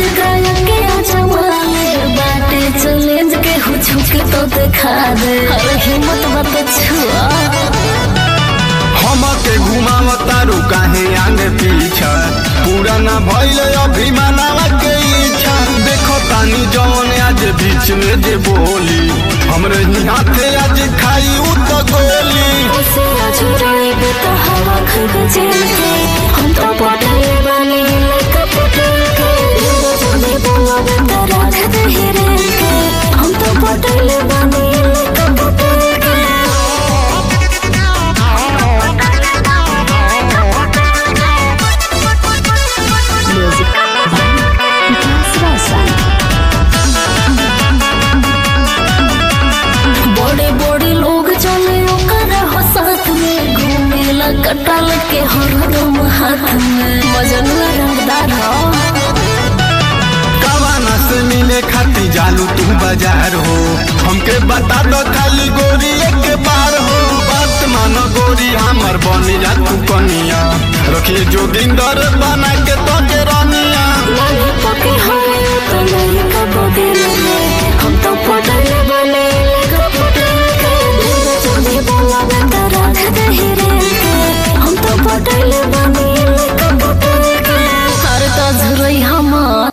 जगह के जमाले बाटे चैलेंज के हो झुक तो दिखा दे अरे हिम्मत मत छुआ हमके घुमावतारू काहे आगे पीछा पूरा ना भइल अभिमानवा के इच्छा देखो तानी जौन आज बीच में जे बोली हमरे हाथे आज खाई उ तो गोली उसे अजुराई बे तो हवा खग जेल के हम तो पटले बानी लड़का पटल के लोगों जाने बोला बे तो राख दे हिरेल के हम तो पटले बानी लड़का पटल के Music Vikas Rosa बड़े बड़े लोग चले ओकर हो साथ में घूमेला कटल के हरदम हाथ में मजनुआ रंगदार हो कवाना से मिले खाती जालू तू बाजार हो हमके बता दो खाली गोरी के बार हो बात मानो गोरी हमर बनी जा तू कनिया रखिए जोगिंदर